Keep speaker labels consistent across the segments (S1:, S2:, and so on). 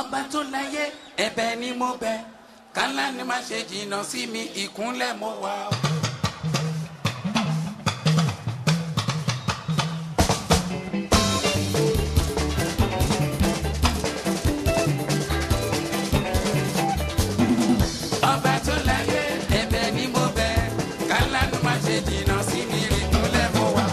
S1: ọba tó láyé ẹ̀bẹ̀ ni mo bẹ̀ kálá ni má ṣe jìnnà sí mi ìkúnlẹ̀ mo wà. o. ọba tó láyé ẹ̀bẹ̀ ni mo bẹ̀ kálá ni má ṣe jìnnà sí mi ìkúnlẹ̀ mo wà.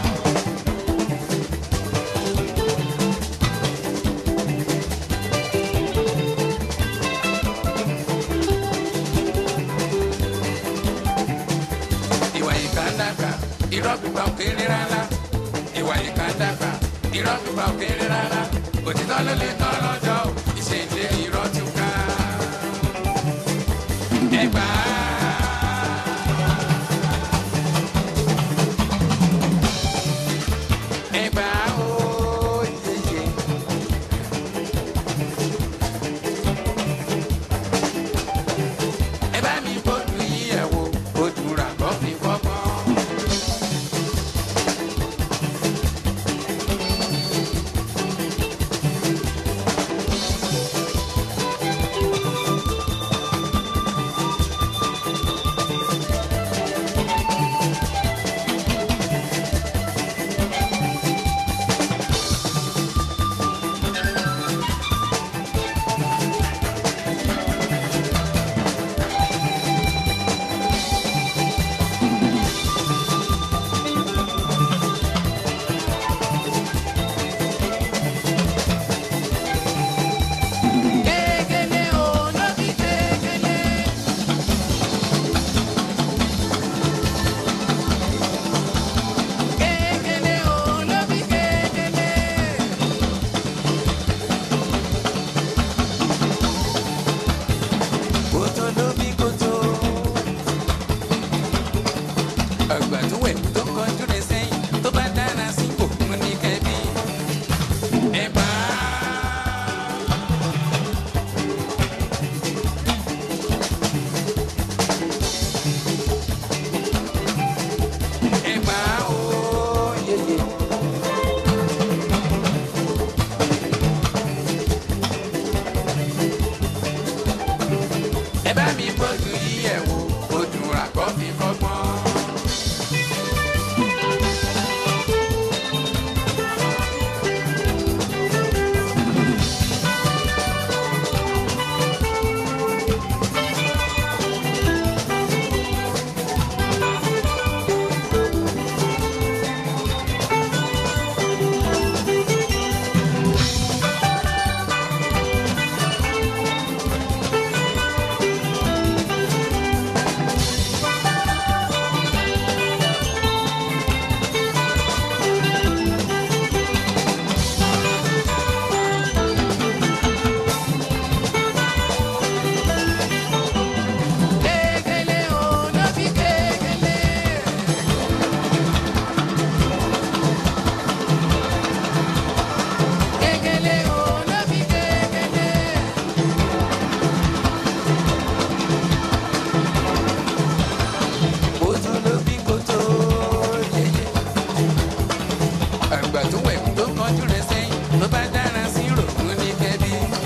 S1: ìwà ìka ń dàgbà irọ́ pípa ò kéré rárá ìwà ìka ń dàgbà irọ́ pípa ò kéré rárá òtítọ́ ló lè tọ́ lọ́jọ́ ìṣèǹde irọ́ tún ká. ẹgbà ẹgbà ó yeye. ẹ bá mi bójú yí ẹ̀ wò ojú rà kọ́ fi fọ́gbọ́n. Gegele o, no be gegele. Gegele o, no be gegele. Kòtò ló bí kòtò. Àgbà tó wẹ̀ tó kọjú rẹ̀ sẹ́yìn tó bá dára sí òun ní kẹ́bí. Ẹ bá a. ẹgbà ó yeye. ẹ bá mi bójú yí ẹ̀ wò ojú rà kọ́ fi kọ́gbọ́n. Gegele o, no be gegele. Gegele o, no be gegele. Kòtò ló bí kòtò yeye. Àgbà tó wẹ̀ tó kọjú rẹ̀ sẹ́yìn tó bá dára sí rògùn ní kẹ́bí.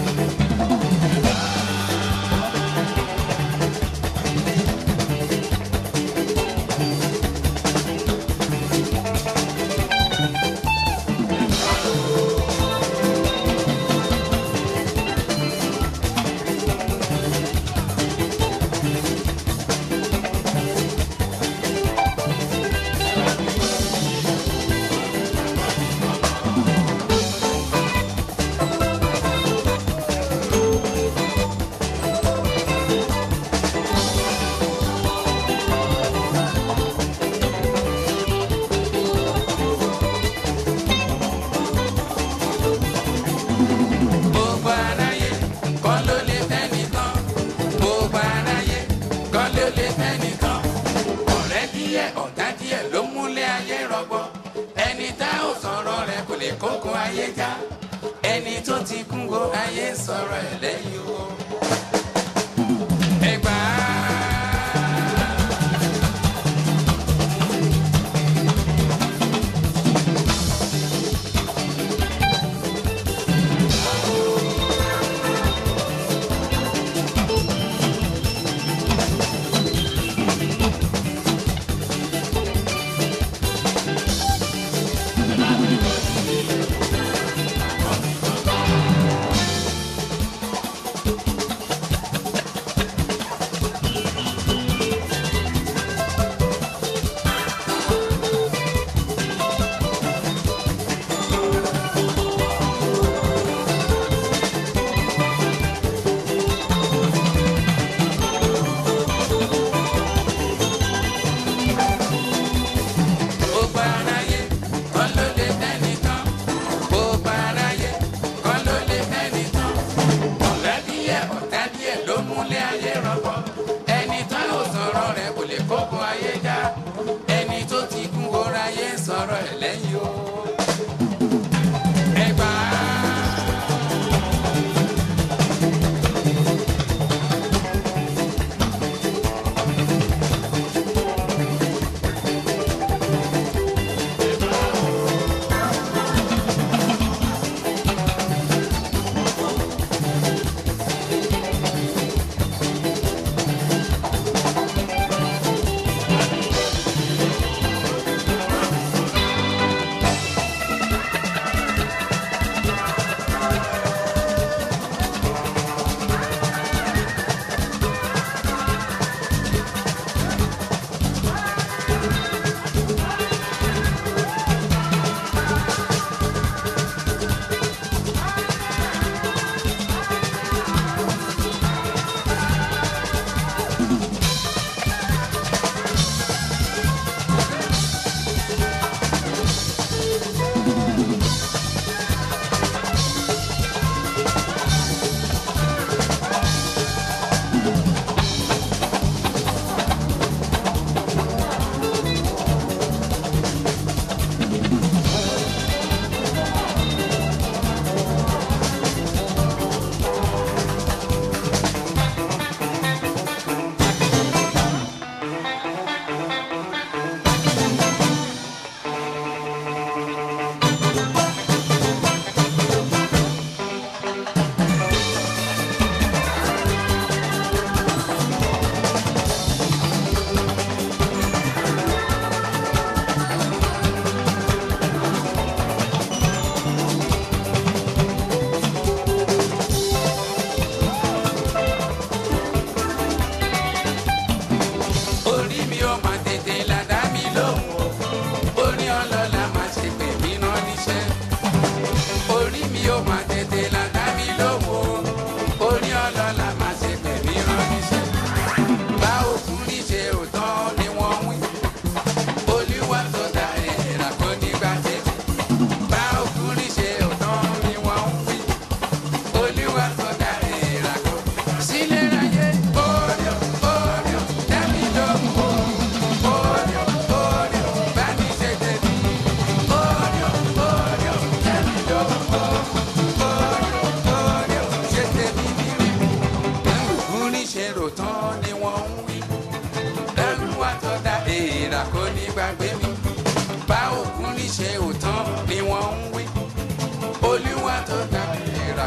S1: Gbogbo aráyé kọ́ ló lè fẹ́ nìkan. Gbogbo aráyé kọ́ ló lè fẹ́ nìkan. Ọ̀rẹ́ díẹ̀ ọ̀tá díẹ̀ ló múlẹ̀ ayé rọgbọ. Ẹni tá ò sọ̀rọ̀ rẹ̀ kò lè kókó ayé já. Ẹni tó ti kún go ayé sọ̀rọ̀ ẹ̀ lẹ́yìn o. Ẹgbàá.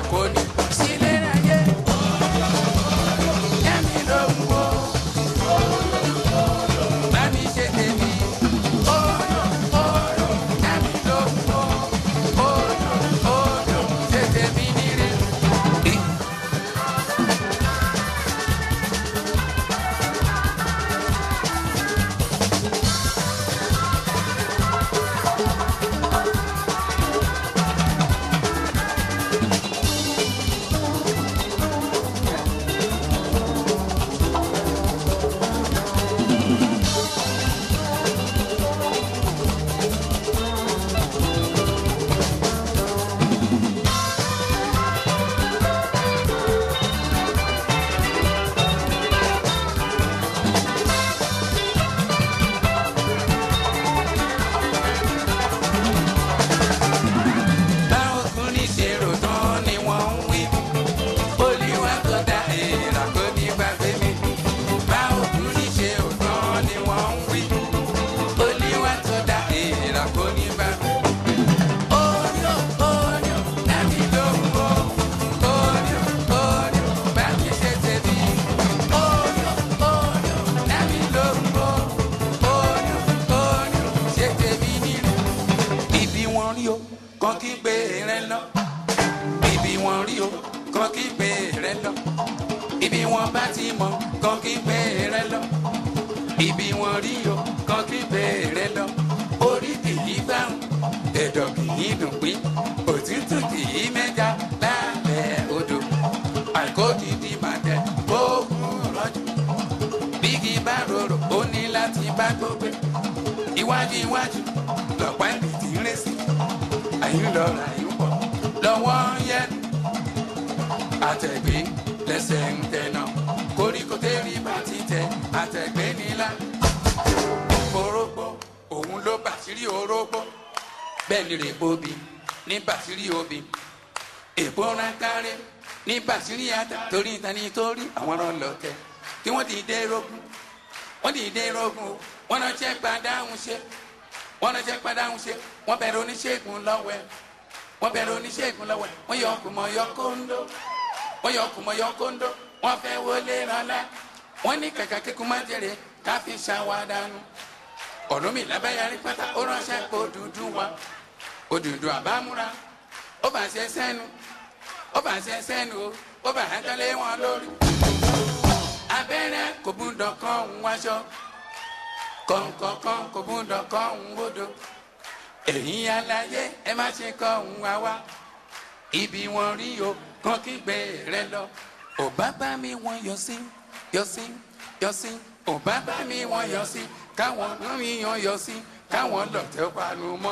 S1: kò ní sílé ayé. Ẹ̀mí ló ń wo. Bá mi ṣe tèmi. Oyo, oyo, ẹ̀mí ló ń wo. Oyo, oyo, ṣe tèmi níre. Báwo kún ní ṣèrò tán ni wọ́n ń wí? Olúwa tó dá èèrà kò ní gbàgbé mi. Báwo kún ní ṣèrò tán ni wọ́n ń wí? Olúwa tó dá èèrà kò ní gbàgbé mi. Oyo, oyo, dábì ló ń bọ̀. Oyo, oyo, bá mi ṣe tèmi. Oyo, oyo, dábì ló ń bọ̀. Oyo, oyo, ṣe tèmi nílé ibi wọn rí o kàn kí gbé rẹ lọ ibi wọn rí o kàn kí gbé rẹ lọ ibi wọn bá ti mọ kàn kí gbé rẹ lọ ibi wọn rí o kàn kí gbé rẹ lọ orí kìí gbàrún ẹ̀dọ̀ kìí dùn pín òtútù kìí mẹ́ja lábẹ́ odò àìkó gidi màtẹ kó kúrò jù bígi bá rorò ó ní láti bá gbogbo iwájú iwájú lọ́pàá ẹ̀mí ti ń ré sí àyín lọ rà yín pọ̀ lọ́wọ́ yẹn àtẹ̀gbé lẹ́sẹ̀ ń tẹ̀nà koríko tẹ́rì bá ti tẹ̀ àtẹ̀gbé nílá orógbó òun ló bàṣírí orógbó bẹ́ẹ̀ ni rè bóbi ní bàṣírí obì èbó ránkárẹ́ ní bàṣírí ata torí ìtani torí àwọn ọlọ́tẹ̀ kí wọ́n ti dé rógún wọ́n ti dé rógún o wọ́n náà jẹ́ gbadáhùn ṣe wọ́n náà jẹ́ gbadáhùn ṣe wọ́n bẹ̀rẹ̀ oníṣègùn lọ́wọ́ ẹ̀ wọ́n bẹ̀rẹ̀ oníṣègùn lọ́wọ́ ẹ̀ wọ́n yọ ọkùnmọ̀ yọ kóńdó wọ́n yọ ọkùnmọ̀ yọ kóńdó wọ́n fẹ́ wọlé rọlá wọ́n ní kàkà kíkún má jèrè ká fi ṣàwádànù ọ̀rọ̀ mi lábẹ́yàrí pátá ó ránṣẹ́ pé òdùdú wa òdùdú àbámúra ó bà ṣe sẹ́nu ó bà ṣe sẹ́nu o ó bà hẹ́tọ́lé wọn lórí abẹ́rẹ́ kò gbúdọ̀ kọ́ ń wáṣọ kọ̀ǹkọ̀kan kò gbúdọ̀ kọ́ ń wódò ẹ̀yin aláyé ẹ má ṣe kọ́ ń wá wá ibi wọn rí o kàn kí gbé rẹ lọ ò bá bá mi wọn yọ sí yọ sí yọ sí ò bá bá mi wọn yọ sí káwọn náà mi yan yọ sí káwọn lọ̀tẹ̀ panu mọ́.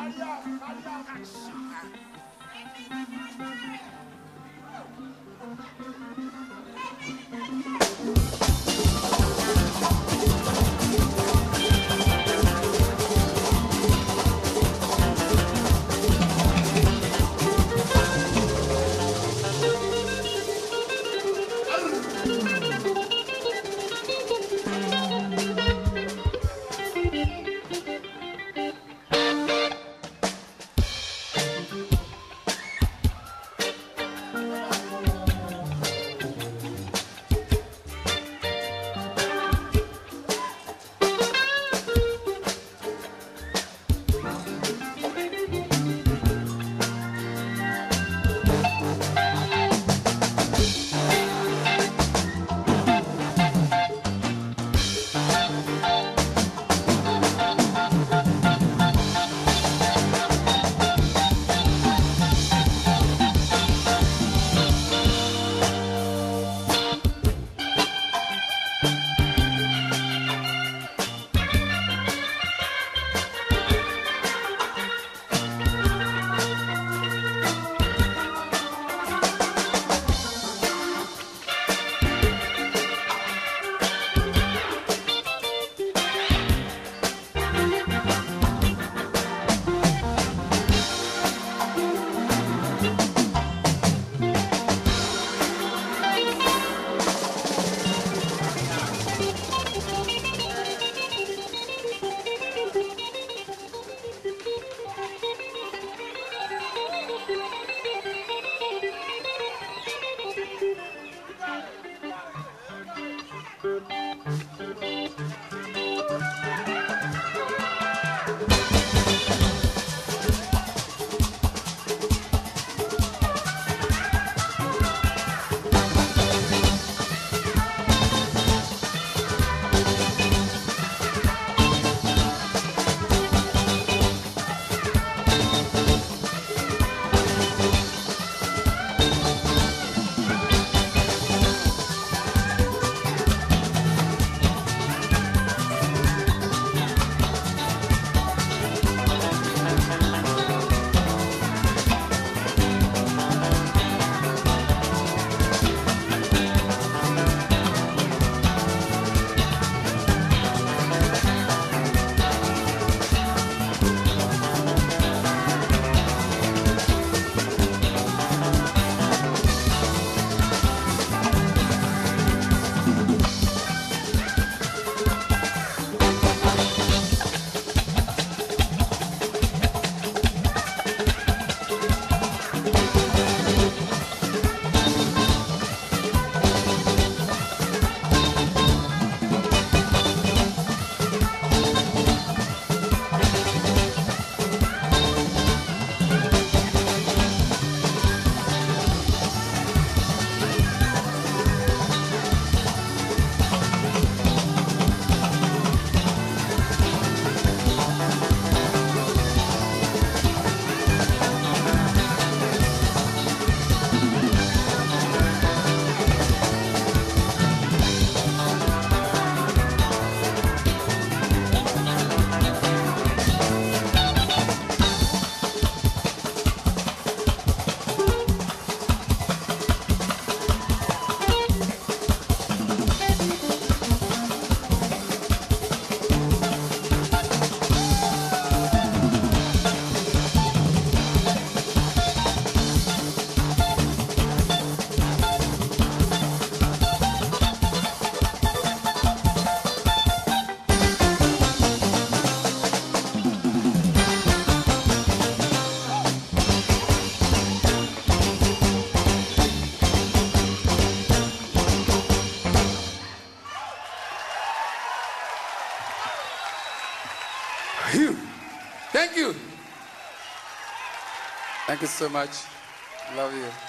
S1: Phew. Thank you. Thank you so much. Love you.